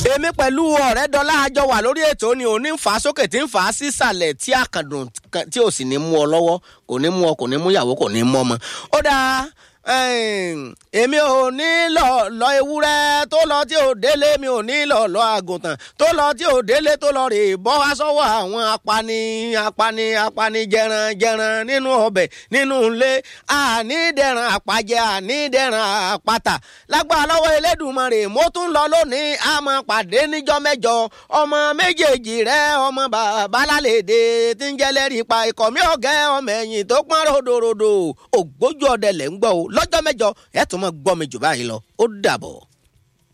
èmi pẹ̀lú ọ̀rẹ́ dọ́là àjọ wà lórí ètò ni òní ń fà á sókè tí ń fà á sísàlẹ̀ tí àkàndùn tí ò sì ní mú ọ lọ́wọ́ kò ní mú ọ kò ní mú ìyàwó kò ní mú ọmọ. ó dáa èmi ò ní lọ lọ ewúrẹ́ tó lọ tí ò délé mi ò ní lọ lọ àgùntàn tó lọ tí ò délé tó lọ rè bọ́ wá sọ́wọ́ àwọn apani apani apani jẹran jẹran nínú ọbẹ̀ nínú ilé àní dẹran àpàjẹ àní dẹran àpàtà lágbára lọ́wọ́ Elédùmarè mo tún lọ lónìí a máa pàdé níjọ́ mẹ́jọ ọmọ méjèèjì rẹ ọmọ bàbá lálẹ́dẹ̀ tí ń jẹ́lẹ́rìí pa ikọ̀ mi ọ̀gẹ́ ọmọ ẹ̀yìn tó pọ́n ròdòròdò ògbójú ọdẹ lẹ́ ń gbọ́ o lọ́jọ́ mẹ́jọ ẹ̀ tún mọ́ gbọ́ mi jù báyìí lọ ó dàbọ̀.